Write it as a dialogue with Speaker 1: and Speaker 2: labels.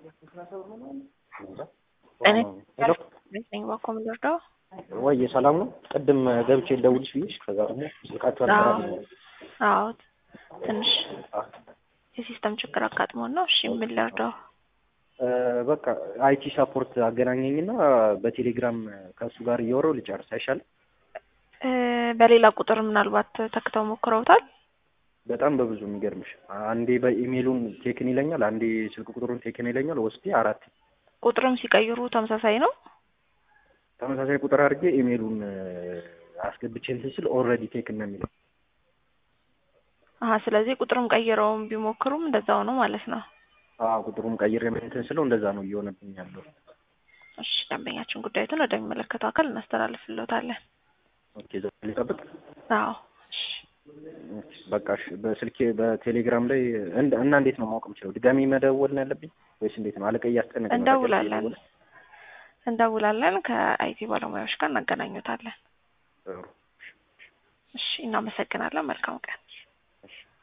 Speaker 1: እኔ
Speaker 2: ሄሎ
Speaker 1: ነኝ ባኮ ምንወርደው
Speaker 2: ወይ ሰላም ነው? ቅድም ገብቼ ልደውልሽ ብዬሽ ከዛ ደግሞ ስልካችሁ አልሰራም።
Speaker 1: አዎ ትንሽ የሲስተም ችግር አጋጥሞን ነው። እሺ ምን ልርዳው?
Speaker 2: እ በቃ አይቲ ሳፖርት አገናኘኝና በቴሌግራም ከእሱ ጋር እያወራሁ ልጨርስ አይሻልም?
Speaker 1: እ በሌላ ቁጥር ምናልባት ተክተው ሞክረውታል።
Speaker 2: በጣም በብዙ የሚገርምሽ አንዴ በኢሜይሉን ቴክን ይለኛል፣ አንዴ ስልክ ቁጥሩን ቴክን ይለኛል። ወስዴ አራት
Speaker 1: ቁጥርም ሲቀይሩ ተመሳሳይ ነው።
Speaker 2: ተመሳሳይ ቁጥር አድርጌ ኢሜይሉን አስገብቼ እንትን ስል ኦልሬዲ ቴክን ነው የሚለው።
Speaker 1: አሀ ስለዚህ ቁጥርም ቀይረውም ቢሞክሩም እንደዛው ነው ማለት ነው።
Speaker 2: አዎ ቁጥሩም ቀይሬ እንትን ስለው እንደዛ ነው እየሆነብኝ ያለው።
Speaker 1: እሺ ደንበኛችን ጉዳዩትን ወደሚመለከተው አካል እናስተላልፍልዎታለን።
Speaker 2: ኦኬ ዘ ሊጠብቅ
Speaker 1: አዎ እሺ
Speaker 2: በቃ እሺ። በስልኬ በቴሌግራም ላይ እንደ- እና እንዴት ነው ማወቅ የምችለው? ድጋሚ መደወል ነው ያለብኝ ወይስ እንዴት ነው? አለቀ እያስጨነቀኝ ነው።
Speaker 1: እንደውላለን
Speaker 2: በቃ
Speaker 1: እንደውላለን ከአይቲ ባለሙያዎች ጋር እናገናኙታለን።
Speaker 2: ጥሩ።
Speaker 1: እሺ እናመሰግናለን። መልካም ቀን